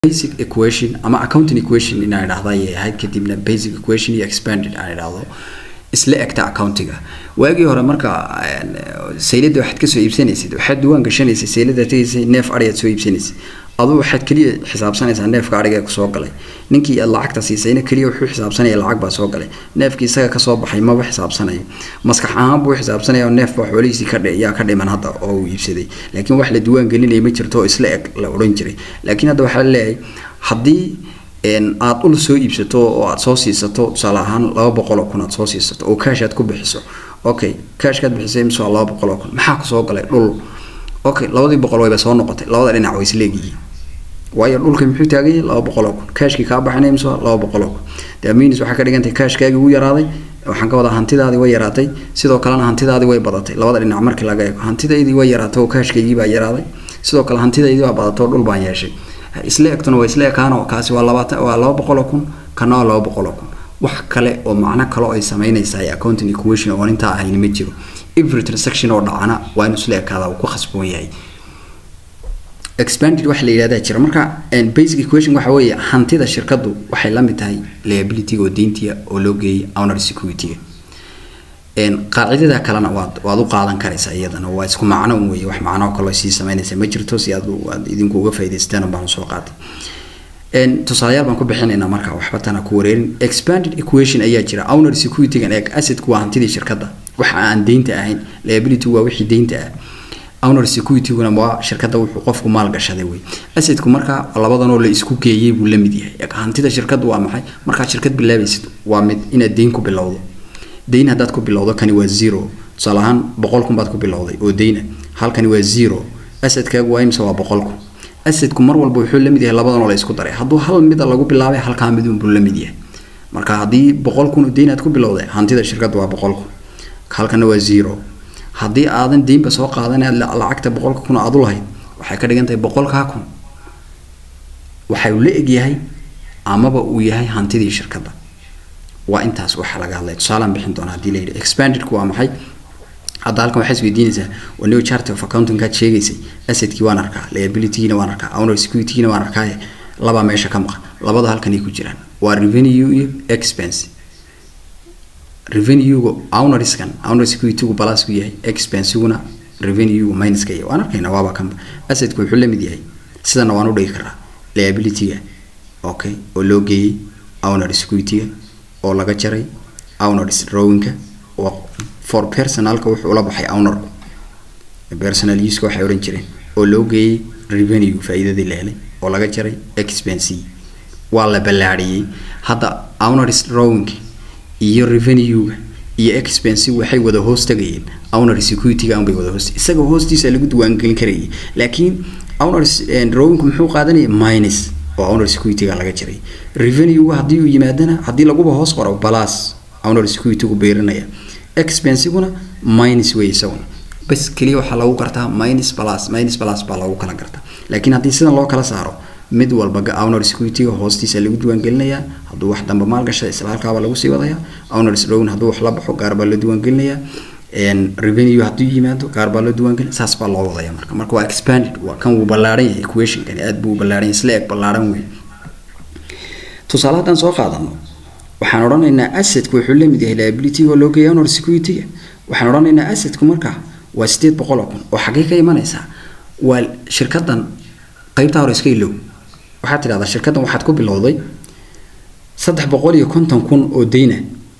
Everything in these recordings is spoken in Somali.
basic equation ama accounting equation inaan idhahda ayay ahayd kadibna basic equation iyo expanded aan idhahdo isla egta accountiga waagii hore marka saylada waxaad kasoo iibsanaysid waxaad duwaan gashanaysay saylada tegaysay neef ariyaad soo iibsanaysay aduu waxaad keliya xisaabsanaysaa neefka ariga ee kusoo galay ninkii aad lacagta siisayna keliya wuxuu xisaabsanaya lacag baa soo galay neefkii isaga kasoo baxay maba xisaabsanayo maskax ahaan buu xisaabsanaya oo neef baa xoolihiisii ka yaa ka dhiman hadda oo uu iibsaday laakiin wax la duwaan gelinaya ma jirto oo isla eg la odhan jiray laakiin hadda waxaa leeyahay haddii aad ul soo iibsato oo aad soo siisato tusaale ahaan laba boqol oo kun aad soo siisato oo kaash aad ku bixiso okay kaashkaad bixisay mise waa laba boqol oo kun maxaa kusoo galay dhul okay labadii boqol wayba soo noqotay labada dhinac way isleegyihiin waayo dhulka muxuu taagan yahay laba boqol oo kun kaashkii kaa baxanay mise waa laba boqol oo kun daminis waxaa ka dhigantay kaashkaagii wuu yaraaday waxaan ka wadaa hantidaadii way yaraatay sidoo kalena hantidaadii way badatay labada dhinac markii laga eego hantidaydii way yaraatay oo kaashkaygii baa yaraaday sidoo kale hantidaydii baa badatay oo dhul baan yeeshay isla egtuna waa isla ekaano kaasi waa labaatan waa laba boqol oo kun kana waa laba boqol oo kun wax kale oo macno kale oo ay samaynaysaa accounting equation oo intaa ahayn ma jiro every transaction oo dhacana waa inuu isla ekaada uu ku khasboon yahay expanded waxa la yidhahdaa jira marka basic equation waxa weeye hantida shirkadu waxay la mid tahay liabilityga oo deyntiya oo loo geeyay owner security-ga qaacidada kalena waad waad u qaadan karaysaa iyadana waa isku macno un weeye wax macno kaloo sii samaynaysa ma jirto si aad aad idinku uga faa'idaystaan baan soo qaatay tusaalayaal baan ku bixinaynaa marka waxba tana ku wareerin expanded equation ayaa jira owner security-gan eeg assetku waa hantidii shirkadda waxa aan deynta ahayn liability waa wixii deynta ah owner security-guna waa shirkadda wuxuu qofku maal gashaday wey assetku marka labadanoo la isku geeyey buu la mid yahay hantida shirkaddu waa maxay markaad shirkad bilaabaysid waa mid inaad deyn ku bilowdo deyn haddaad ku bilowdo kani waa zero tusaale ahaan boqol kun baad ku bilowday oo deyna halkani waa zero assetkaagu waa imse waa boqol kun assetku mar walba wuxuu la mid yahay labadanoo la isku daray hadduu hal mida lagu bilaabay halkaa midun buu la mid yahay marka haddii boqol kun oo deyn aad ku bilowday hantida shirkadda waa boqol kun halkana waa zero haddii aadan deynba soo qaadan aad lacagta boqolka kun aad u lahayd waxay ka dhigan tahay boqolkaa kun waxay la egyahay amaba uu yahay hantidii shirkadda waa intaas waxa laga hadlay tusaalaan bixin doona haddii la yidhi expandedku waa maxay hadda halkan waxaa isweydiinaysaa waa new chart of accountingkaad sheegaysay assetkii waan arkaa liabilitygiina waan arkaa owner securitygiina waan arkaaye labaa meesha ka maqan labada halkan ay ku jiraan waa revenue iyo expense revenuega ownerskan owner securitygu balasku yahay expensiguna revenuegu minuska yahay waan arkayna waaba kanba assetku wuxuu la mid yahay sidana waan u dhigi karaa liabilityga okay oo loo geeyey owner securityga oo laga jaray owners drawingka oo for personalka wuxuu ula baxay ownerku personal uska waxay odhan jireen oo loo geeyey revenue faa'iidadii la helay oo laga jaray expense waa la ballaadhiyey hadda owners drawingka iyo revenuega iyo expense waxay wada hoos tagayeen owner security-ga unbay wada hoos isaga hoostiisa lagu diiwaangelin karayay laakiin owner drawingku muxuu qaadanaya minus oo owner security-ga laga jiray revenuega haddii uu yimaadana haddii laguba hoos qoro balas owner security-gu beerinaya expensiguna minus wey isaguna bas keliya waxaa lagu gartaa minus balas minus balas baa lagu kala gartaa laakiin haddii sidan loo kala saaro mid walba owner security-ga hoostiisa lagu diiwaangelinayaa hadduu wax dambe maal gasha isla halkaaba lagu sii wadayaa owners dhown hadduu wax la baxo gaar baa loo diiwaangelinayaa revenue hadduu yimaado gaar baa loo diiwaangelinaya saas baa loo wadaya marka marka waa expanded waa kan wuu ballaaran yahay equationkani aad buu ballaaran yahay isla eg ballaaran wey tusaale haddaan soo qaadano waxaan odhanaynaa assetku wuxuu la mid yahay liability oo loo geeya owner security-ga waxaan odhanaynaa assetku marka waa sideed boqol oo kun oo xaggee ka imanaysaa waa shirkaddan qaybtaa hore iska ilow waxaad tidhahdaa shirkaddan waxaad ku bilowday saddex boqol iyo konton kun oo deyna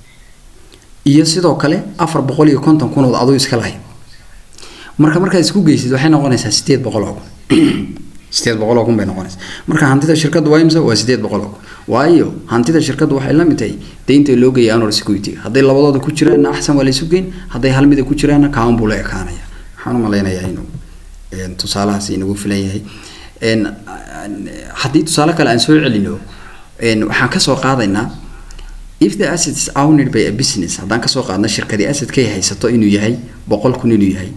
iyo sidoo kale afar boqol iyo konton kun oo aduu iska lahayd marka markaad isku geysid waxay noqonaysaa sideed boqol oo kun sideed boqol oo kun bay noqonaysaa marka hantida shirkaddu waa imse waa sideed boqol oo kun waayo hantida shirkaddu waxay la mid tahay deynta loo geeyay owner security hadday labadooda ku jiraanna axsan waa la isu geyn hadday hal mida ku jiraanna kaan buu la ekaanaya waxaan u malaynayaa inuu tusaalahaas inagu filan yahay haddii tusaale kale aan soo celino waxaan kasoo qaadaynaa if the asset is owned by a business haddaan kasoo qaadno shirkadii assetkay haysato inuu yahay boqol kun inuu yahay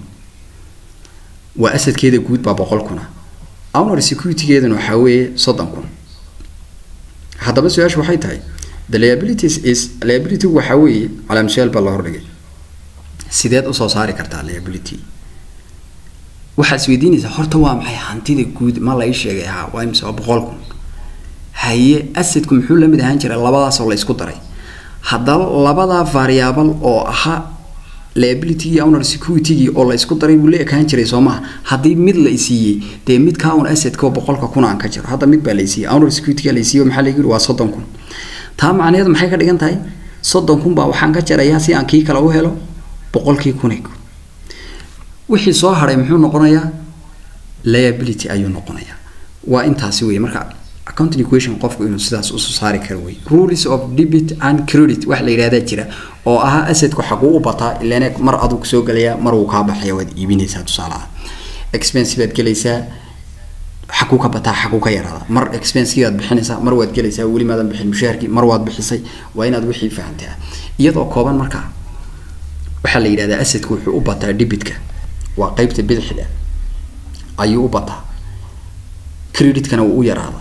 waa assetkeeda guud baa boqol kuna owner security-geedana waxaa weeye soddon kun haddaba su-aashu waxay tahay the liabilities is liability waxaa weeye calaamsuyaal baa la hordhigay sideed usoo saari kartaa liability waxaad isweydiinaysaa horta waa maxay hantida guud ma la ii sheegay ahaa waa imse waa boqol kun haye assetku muxuu la mid ahaan jiray labadaasoo la isku daray haddaba labadaa variable oo ahaa liability owner security oo la isku daray buu la ekaan jiray soo maha haddii mid la isiiyey dee midkaa un assetka boqolka kun aan ka jiro hadda mid baa la isiiyey owner security la isiiyey maxaa lagu yiri waa soddon kun taa macnaheedu maxay ka dhigan tahay soddon kun baa waxaan ka jarayaa si aan kii kale u helo boqolkii kun wixii soo haray muxuu noqonayaa liability ayuu noqonayaa waa intaasi wey marka accounting equation qofku inuu sidaas usoo saari karo wey rules of debit and credit wax la yidhahdaa jira oo ahaa assetku xaguu u bataa ilan mar aduu soo gelayaa mar wuu kaa baxaya waad iibinaysaa tusaalaha expense baad gelaysaa xaguu ka bataa xaguu ka yaraada mar expensekii waad bixinaysaa mar waad gelaysaa weli maadan bixin mushaharkii mar waad bixisay waa inaad wixii fahantaa iyadoo kooban markaa waxaa la yidhahdaa assetku wuxuu u bataa debitka waa qeybta bidixda ayuu u bataa creditkana wuu u yaraadaa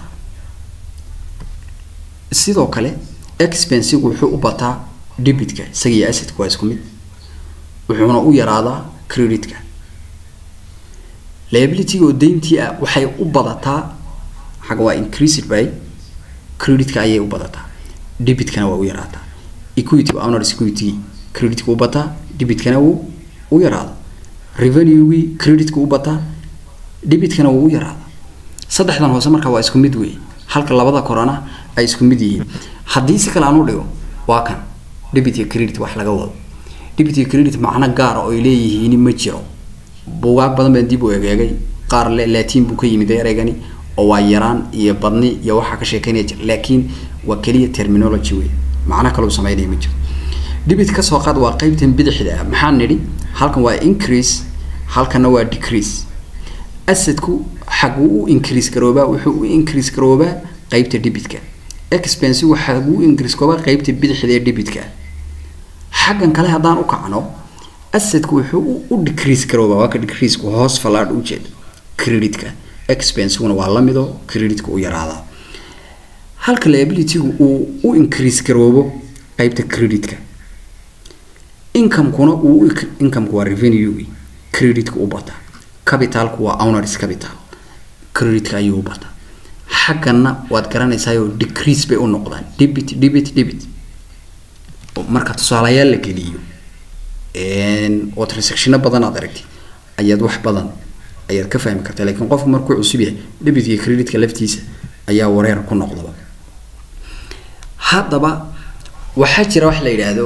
sidoo kale expensigu wuxuu u bataa debitka isaga iyo assetka waa isku mid wuxuuna u yaraadaa creditka liabilityga oo dayntii ah waxay u badataa xagga waa increased by creditka ayay u badataa debitkana waa u yaraataa equity owner security creditka u bataa debitkana wuu u yaraada revenuegii creditka u bataa debitkana wuu u yaraada saddexdan hoose marka waa isku mid wey halka labada korana ay isku mid yihiin haddii si kale aan u dhigo waa kan debit iyo credit wax laga wado debit iyo credit macno gaara oo ay leeyihiin ma jiro buugaag badan baan dib u egeegay qaar le laatiin buu ka yimid ereygani oo waa yaraan iyo badni iyo waxaa ka sheekeynaya jir laakiin waa keliya terminology wey macno kale uu sameynaya ma jiro debit kasoo qaad waa qeybtan bidixda ah maxaan nidhi halkan waa increase halkanna waa decrease assetku xaguu u increase garoobaa wuxuu u increase garoobaa qeybta debitka expensigu xaguu u increase garoobaa qeybta bidixda ee debitka xaggan kale haddaan u kacno assetku wuxuu u decrease garoobaa waa ka decreaseku hoos fallaadh ujeeda creditka expensiguna waa lamido creditka u yaraadaa halka liabilitygu uu u increase garoobo qeybta creditka incomekuna uu incomeka waa revenue creditka u bataa capitalku waa owners capital creditka ayuu u bataa xaggana waad garanaysaayoo decrease bay u noqdaan debit debit debit marka tusaalayaal la geliyo oo transactiono badan aad aragtid ayaad wax badan ayaad ka fahmi kartaa lakiin qofku markuu cusub yahay debit iyo creditka laftiisa ayaa wareer ku noqdaba haddaba waxaa jira wax la yidhaahdo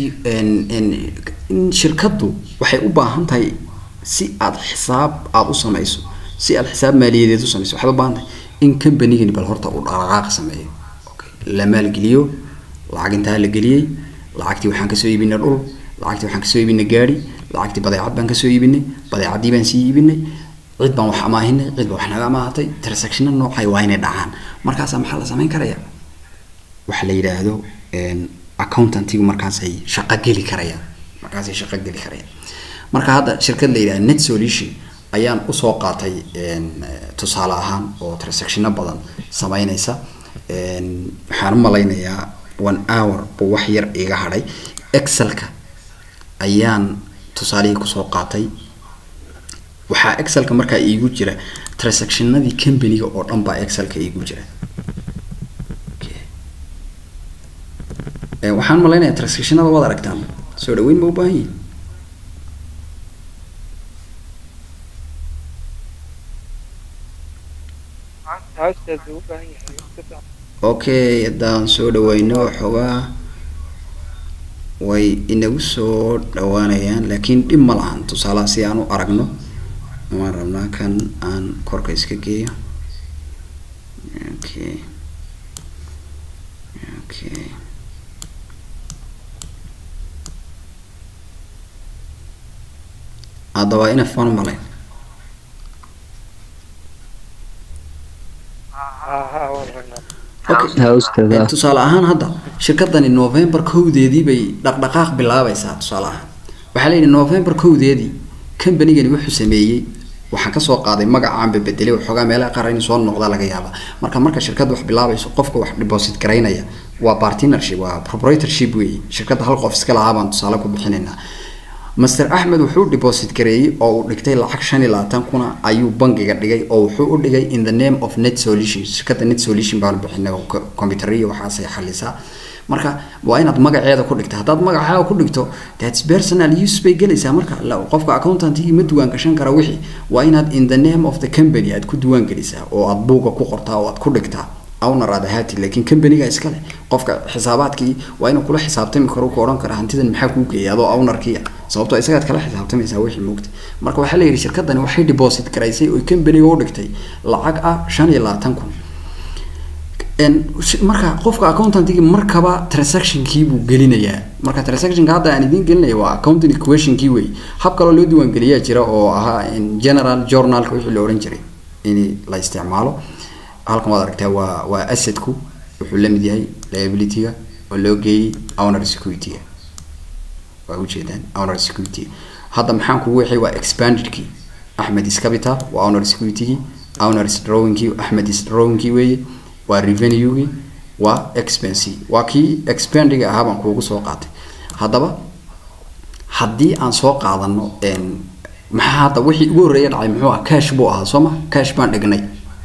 in shirkaddu waxay u baahan tahay si aad xisaab aada u samayso si aad xisaab maaliyadeed u samayso waxaad u baahan tahay in combanigani bal horta uu dhaqdhaqaaq sameeyo la maalgeliyo lacag intaa la geliyey lacagtii waxaan kasoo iibinay dhul lacagtii waxaan kasoo iibinay gaari lacagtii badeecad baan kasoo iibinay badeecadii baan sii iibinay cid baan wax amaahinay cid baa wax naga amaahatay transactiona noocay waa inay dhacaan markaasaa maxaa la samayn karaya waxa la yidhaahdo accountantigu markaasay shaqo geli karayaan markaasay shaqo geli karayaan marka hadda shirkad la yidhaha net solution ayaan usoo qaatay tusaale ahaan oo transactiono badan sameynaysa waxaan u malaynayaa one hour buu wax yar iga hadhay excelka ayaan tusaalihii kusoo qaatay waxaa excelka markaa iigu jira transactionadii companyga oo dhan baa excelka iigu jira waxaan malaynayaa transactionada waad aragtaan soo dhaweyn ma u baahan yihin okay haddaan soo dhaweyno xoogaa way inagu soo dhawaanayaan laakiin dhib ma lahan tusaalaha si aan u aragno waan rabnaa kan aan korka iska geeyo okay okay hadda waa ina faan malayn tusaale ahaan hadda shirkadani november kowdeedii bay dhaqdhaqaaq bilaabaysaa tusaale ahaan waxaa la yidhi november kowdeedii combanigani wuxuu sameeyey waxaan kasoo qaaday magacaanba bedelay waxoogaa meelaha qaar in soo noqdaa laga yaaba marka marka shirkadda wax bilaabayso qofka wax deposit garaynaya waa partnership waa proprietorship weeye shirkadda hal qof iska lahaa baan tusaale ku bixinaynaa master axmed wuxuu deposit gareeyey oo uu dhigtay lacag shan iyo labaatan kuna ayuu bangiga dhigay oo wuxuu u dhigay in the name of net solution shirkadda net solution baan bixinay oo computeriya waxaasay xalisaa marka waa inaad magaceeda ku dhigto haddaad magaceeda ku dhigto thats personal use bay gelaysaa marka qofka accountantigii ma duwaan gashan kara wixii waa inaad in the name of the company aad ku duwaan gelisaa oo aad buuga ku qortaa oo aad ku dhigtaa owner aad ahaati laakiin companyga iskale qofka xisaabaadkii waa inuu kula xisaabtami karo ku odhan kara hantidan maxaa kuu geeyay adoo ownerkii ah sababtoo isagaad kala xisaabtamaysaa wixii moogta marka waxaa la yidhi shirkadani waxay deposit garaysay oo companyga u dhigtay lacag ah shan iyo labaatan kun marka qofka accountantigii markaba transactionkii buu gelinayaa marka transactionka hadda aan idiin gelinaya waa accounting equationkii wey hab kaloo loo diiwaangeliyaa jira oo ahaa general journalka wixii la odhan jiray in la isticmaalo halkan waad aragtaa waa waa assetku wuxuu lamid yahay liabilityga oo loo geeyey owner securityga waa ujeedaan owner security hadda maxaan kugu wixii waa expandedkii axmed is capital waa owner securitygii owner is drawingkii axmed is drawingkii weeye waa revenuegii waa expense waa kii expandiga ahaa baan kuugu soo qaatay haddaba haddii aan soo qaadano maxaa hadda wixii ugu horreeya dhacay muxuu ah cash buu ahaa soo ma cash baan dhignay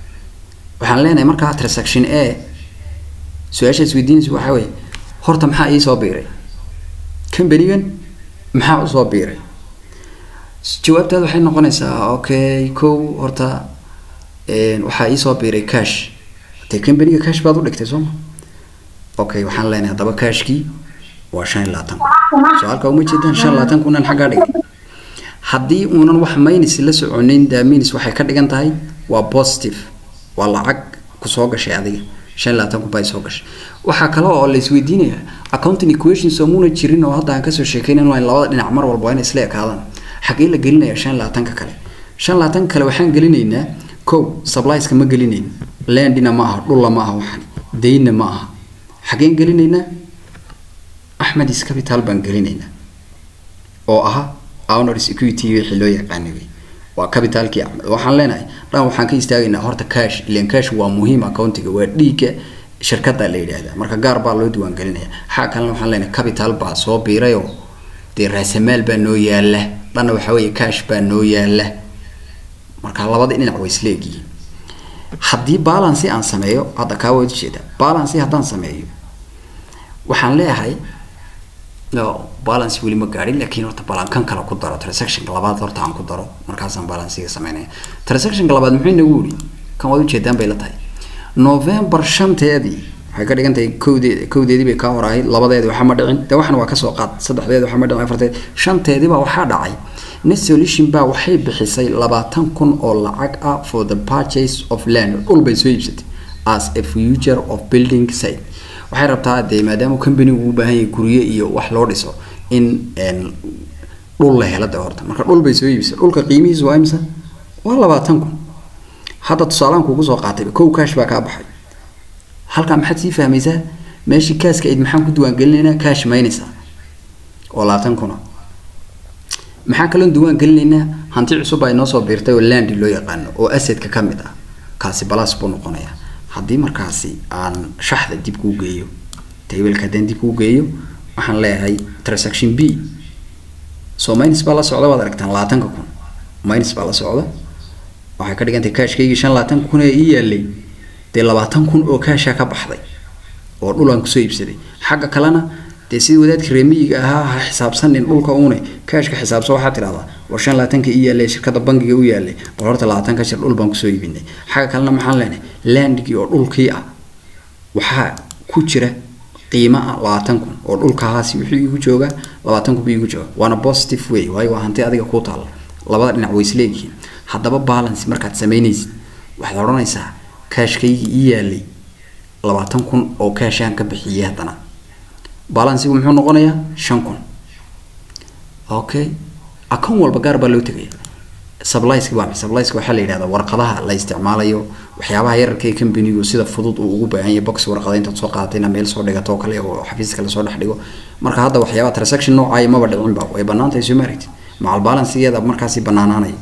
waxaan leenahay markaa transaction a su-aasha isweydiinaysa waxaa weeye horta maxaa ii soo biiray companygan maxaa usoo biiray jawaabtaada waxay noqonaysaa okay kow horta waxaa iisoo biiray cash dee companyga cash baad u dhigtay soo ma okay waxaan leenahay haddaba cashkii waa shan iyo labaatan kun su-aalka uma jeedaan shan iyo labaatan kunan xaggaa dhigay haddii uunan wax minus la soconin daa minus waxay ka dhigan tahay waa positive waa lacag kusoo gashay adiga shan iyo labaatan kun baa soo gashay waxaa kale oo la isweydiinaya accounting equations oo muna jirin oo hadda aan kasoo sheekeynan waa in labada dhinac mar walba waa inay isla ekaadaan xagee la gelinaya shan iyo labaatanka kale shan iyo labaatanka kale waxaan gelinaynaa kow supplieska ma gelinayn landina ma aha dhulla ma aha waxan daynna ma aha xageen gelinaynaa axmed is capital baan gelinaynaa oo aha owner security wixii loo yaqaanay wey waa capitalkii axmed waxaan leenahay dhan waxaan ka istaagaynaa horta cash ilan cash waa muhiim accountiga waa dhiigga shirkada la yidhaahdaa marka gaar baa loo diiwaan gelinaya xaa kalena waxaan leenahay capital baa soo biirayoo dee raasamaal baa noo yaala dhanna waxaa weeye cash baa noo yaala marka labada dhinac way isla egyihiin haddii balancy aan sameeyo hadda kaa waad ujeeda balancy haddaan sameeyo waxaan leeyahay no balance weli ma gaadhin laakiin horta balankan kale ku daro transactionka labaad horta aan ku daro markaasaan balansiga sameynaya transactionka labaad muxuu inagu yidhi kan waad ujeedaan bay la tahay november shanteedii waxay ka dhigan tahay kowdeed kowdeedii bay kaa horahay labadeedi waxa ma dhicin dee waxna waa kasoo qaad saddexdeedi waxa ma dhicin afarteed shanteedii baa waxaa dhacay net solution baa waxay bixisay labaatan kun oo lacag ah for the purchase of land dhul bay soo iibsatay as a future of building site waxay rabtaa dee maadaama companigu u baahan yahay guryo iyo wax loo dhiso in dhul la helo de horta marka dhul bay soo iibsay dhulka qiimihiisu waa imisa waa labaatan kun hadda tusaalaan kugu soo qaatay kow cash baa kaa baxay halkaa maxaad sii fahmaysaa meeshii kaaska ayd maxaan ku diiwaangelinaynaa cash maynaysaa oo labaatan kuna maxaa kaloo diiwaan gelinaynaa hanti cusub ay noo soo biirtay oo landi loo yaqaano oo assetka ka mid ah kaasi balas buu noqonayaa haddii markaasi aan shaxda dib kuu geeyo taybelka haddaan dib kuu geeyo waxaan leeyahay transaction b so minus baa la socda waad aragtaan labaatanka kun minus baa la socda waxay ka dhigan tahay kaashkaygii shan labaatan kun ee ii yaalay dee labaatan kun oo kaashaa ka baxday oo dhulaan kusoo iibsaday xagga kalena dee sidii wadaadka reemiyiga ahaa ha xisaabsanin dhulka uune kaashka xisaabso waxaa tidhahdaa war shan labaatanka ii yaalay shirkada bangiga u yaalay war horta labaatanka shir dhul baan kusoo iibinay xagga kalena maxaan leenahay landigii oo dhulkii ah waxaa ku jira qiimo ah labaatan kun oo dhulkahaasi wuxuu iigu joogaa labaatan kun buu iigu jooga waana positive way waayo waa hanti adiga kuu taalla labada dhinac way isleeyihiin haddaba balance markaad samaynaysid waxaad odhanaysaa kaashkaygii ii yaalay labaatan kun oo kaashaan ka bixiyay haddana balansigu muxuu noqonayaa shan kun okay account walba gaar baa loo tegaya subliska waa subliska waxaa la yidhahdaa warqadaha la isticmaalayo waxyaabaha yararka ee companigu sida fudud uu ugu baahan yahay box warqada intaad soo qaadatayna meel soo dhigato oo kale oo xafiiska lasoo dhex dhigo marka hadda waxyaabaha transaction noocaayo maba dhicinba way bannaan tahay soo maaragtid macal balansigeeda markaasi bannaanaanaya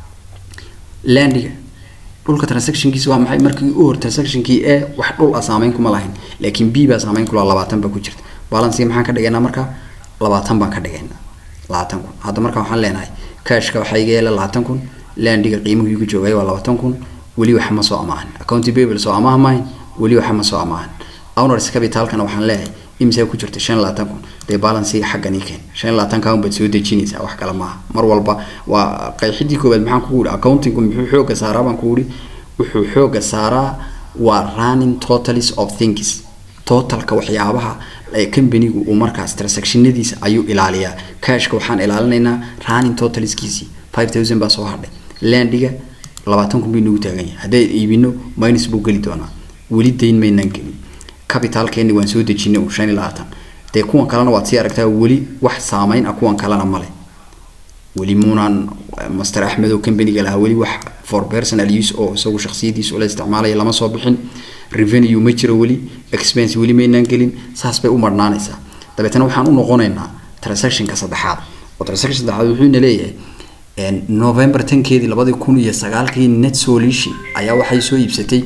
landiga dhulka transactionkiisa waa maxay markii u hor transactionkii e wax dhul ah saameyn kuma lahayn laakiin b baa saameyn kula labaatan baa ku jirta balansiga maxaan ka dhigaynaa marka labaatan baan ka dhigaynaa labaatan kun hadda marka waxaan leenahay cashka waxaa iga yeela labaatan kun landiga qiimuhu igu joogay waa labaatan kun weli wax ma soo amaahan accounting payable soo amaah mahayn weli wax ma soo amaahan owners capitalkana waxaan leeyahay imsaa ku jirta shan labaatan kun dee balansiga xaggan ii keen shan labaatan kaan baad soo dejinaysaa wax kale maaha mar walba waa qeexidii koowaad maxaan kugu yihi accountingku muxuu xooga saaraa baan kugu yihi wuxuu xooga saaraa waa running totals of things totalka waxyaabaha companigu uu markaas transactionadiisa ayuu ilaaliyaa cashka waxaan ilaalinaynaa running totalskiisii five thousand baa soo hadhay landiga labaatan kun bay nagu taagan yahay haddii iibino minus buu geli doonaa weli dayn maynaan gelin capitalkeeni waan soo dejinay shan iyo labaatan dee kuwan kalena waad sii aragtaa weli wax saameyn ah kuwan kalena male weli muunaan master axmed oo companiga lahaa weli wax for personal use oo isagu shaksiyadiisa ula isticmaalaya lama soo bixin revenue ma jiro weli expense weli maynaan gelin saas bay u marnaanaysaa dabeetana waxaan u noqonaynaa transactionka saddexaad oo transaction saddexaad wuxuuna leeyahay november tankeedii labadii kun iyo sagaalkii net solution ayaa waxay soo iibsatay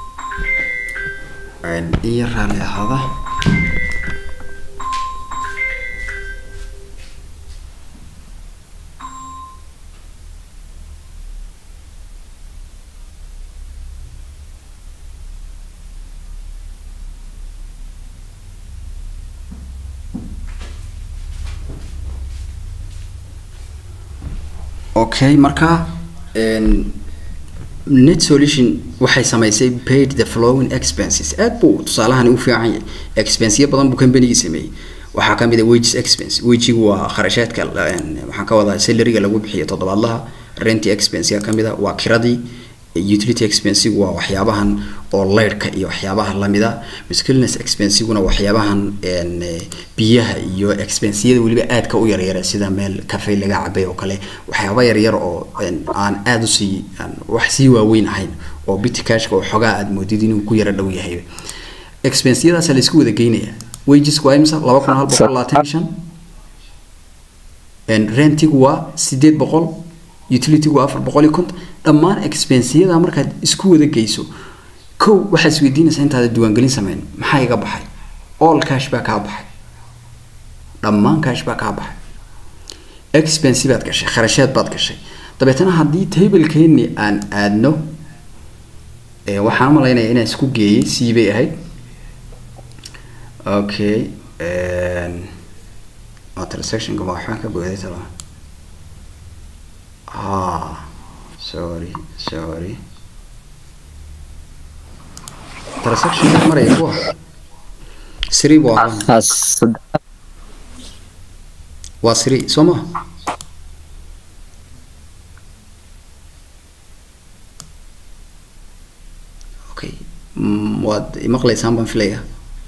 iyo raalli ahaada okay marka net solution waxay samaysay paid the flowing expenses aad buu tusaalahani u fiican yahay expenseyo badan buu companygii sameeyey waxaa kamid ah wages expense wagigu waa kharashaadka waxaan ka wadaa salaryga lagu bixiyo toddobaadlaha renty expense kamid a waa kiradii utility expensigu waa waxyaabahan oo leyrhka iyo waxyaabaha lamida miscellaneous expensiguna waxyaabahan biyaha iyo expensiyada weliba aadka u yaryara sida meel cafe laga cabay oo kale waxyaaba yaryar oo aan aada usii wax sii waaweyn ahayn oo bity cashka oo xogaa aad moodid inuu ku yara dhow yahay expensiyadaasa la isku wada geynaya wagesku waa imisa laba kun hal boqol labaatan iyo shan rentigu waa sideed boqol utilitygu afar boqol iyo konton dhammaan expensiyada markaad isku wada geyso kow waxaad isweydiinaysaa intaada diiwaangelin sameyn maxaa iga baxay all cash baa kaa baxay dhammaan cash baa kaa baxay expense baad gashay kharashaad baad gashay dabeetana haddii tablekeeni aan aadno waxaan umalaynaya inaan isku geeyey c bay ahayd okay transactionka ma waxbaan ka booday tala ah sorry sorry transaction maraya kuwa siri buu ahaa waa siri soo ma okay waad imaqlaysaan baan filaya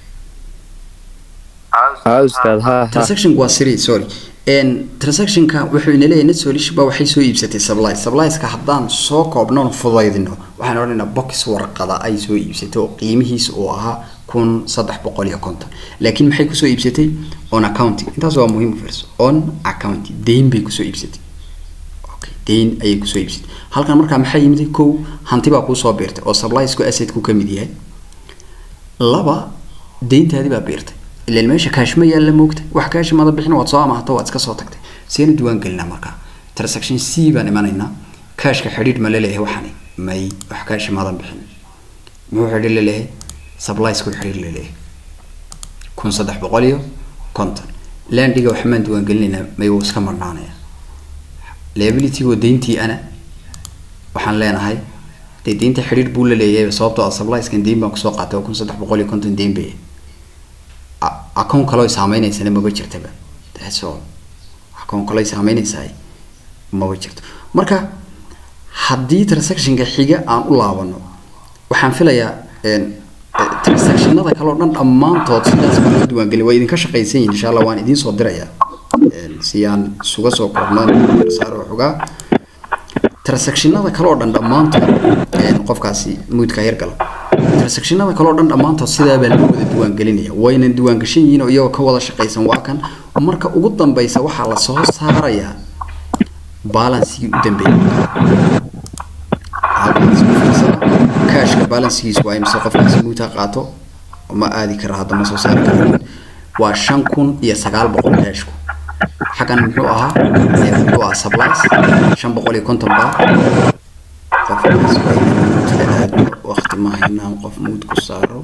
transaction waa siri sorry transactionka wuxuu ina leeyahay net solution ba waxay soo iibsatay supply supplyska haddaan soo koobnoon fudaydino waxaan odhanaynaa box warqada ay soo iibsatay oo qiimihiisa uu ahaa kun saddex boqol iyo konton laakiin maxay kusoo iibsatay on accounting intaas waa muhiim fiirso on accounting deyn bay kusoo iibsatay okay deyn ayay kusoo iibsatay halkan markaa maxaa yimid kow hanti baa kuusoo biirtay oo suppliesku assetku ka mid yahay laba deyntaadii baa biirtay ilan meesha kaash ma yaalla moogta wax kaash mada bixin waad soo amaahato waad iska soo tagtay seena diiwaan gelinaa markaa transaction c baan imanaynaa kaashka xidhiidh ma laleeyahay waxani may wax kaash madan bixin muxuu xidhiidh laleeyahay suppliesku xidhiidh laleeyahay kun saddex boqol iyo konton landiga waxmaan diiwaan gelinaynaa may wuu iska marnaanaya liabilitygo deyntii ana waxaan leenahay dee deynta xidhiidh buu la leeyahay sababtoo ah supplieskan deyn baan kusoo qaatay oo kun saddex boqol iyo konton deyn bay account kaloo saameynaysan maba jirtaba that's all account kaloo saameynaysaa maba jirto marka haddii transactionka xiga aan u laabano waxaan filayaa transactionada kaloo dhan dhammaantood sidaas baan loo diiwaangelin waa idinka shaqaysan yihin insha allah waan idiin soo dirayaa si aan isuga soo koobnaan saaro xogaa transactionada kaloo dhan dhammaantood qofkaasi muudka yargala transactionada kaloo dhan dhammaantood sidaabaa loo wada diiwaangelinaya waynan diiwaangashan yihiin oo iyagoo ka wada shaqaysan waa kan marka ugu dambeysa waxaa lasoo saarayaa balansigii u dambeeyay cashka balansigiis waa imse qofkaasi muuta qaato ma aadi kara hadda ma soo saari kara waa shan kun iyo sagaal boqol cashku xaggan muxuu ahaa muxuu ahaa supplies shan boqol iyo konton baa qof aado waqti ma haynaan qof muud ku saaro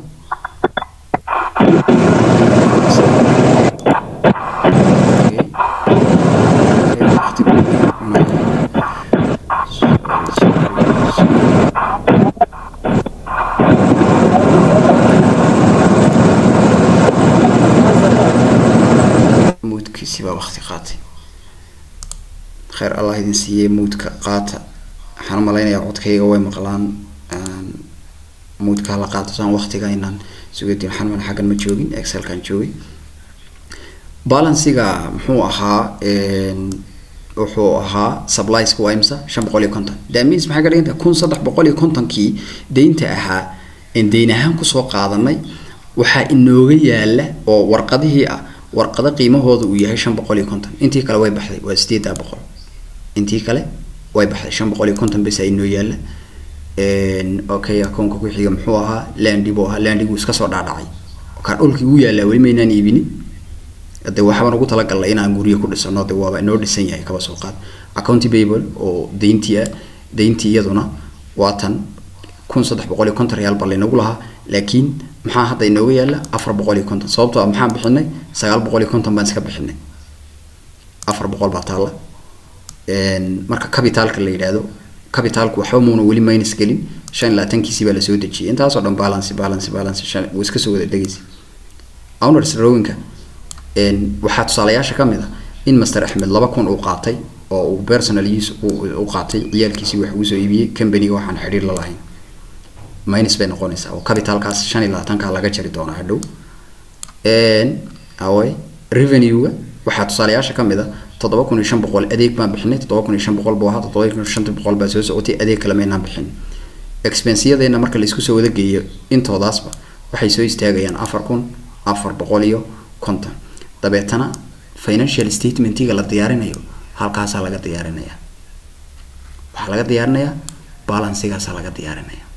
muudkiisi baa waqti qaatay kheyr allah idin siiyey muudka qaata waxaan umalaynayaa codkayga way maqlaan muudka hala qaato saan waqtiga inaan sugadin waxaan umala xaggan ma joogin excelkan joogay balansiga muxuu ahaa wuxuu ahaa supplieska waa imsa shan boqol iyo konton damis maxay ka dhigan tahay kun saddex boqol iyo kontonkii deynta ahaa en deyn ahaan kusoo qaadanay waxaa inooga yaala oo warqadihii ah warqado qiimahooda uu yahay shan boqol iyo konton intii kale way baxday waa sideeddaa boqol intii kale way baxday shan boqol iyo konton bes inoo yaala okay akoonka ku xiga muxuu ahaa landi buu ahaa landigu iska soo dhaadhacay kaa dhulkii uu yaalaa weli maynaan iibinin de waxbaan ugu talagalnay inaan guryo ku dhisano de waaba inoo dhisan yahay kaba soo qaad accounty babel oo deyntii ah deyntii iyaduna waa tan kun saddex boqol iyo konton reyaal baa laynagu lahaa laakiin maxaa hadda inooga yaala afar boqol iyo konton sababtoo ah maxaan bixinay sagaal boqol iyo konton baan iska bixinay afar boqol baa taalla marka cabitaalka la yidhaahdo cabitaalku waxba muuna weli minus gelin shan iyo labaatankiisii baa lasoo dejiyay intaasoo dhan balance balance balance shan wuu iska soo wada dhegeysa owners rowinka waxaa tusaalayaasha ka mid a in master axmed laba kun uu qaatay oo uu personal use u qaatay ciyaalkiisii wax uu soo iibiyey companyga waxaan xidhiir la lahayn minus bay noqonaysaa oo capitalkaas shan iyo labaatanka laga jari doonaa hadhow away revenue-ga waxaa tusaalayaasha ka mid a toddoba kun iyo shan boqol adeeg baan bixinay toddoba kun iyo shan boqol buu ahaa toddoba kun iyo shanta boqol baa soo socotay adeeg kale maynaan bixin expensiyadeena marka la isku soo wada geeyo intoodaasba waxay soo istaagayaan afar kun afar boqol iyo konton dabeetana financial statementiga la diyaarinayo halkaasaa laga diyaarinayaa waxaa laga diyaarinayaa balansigaasaa laga diyaarinaya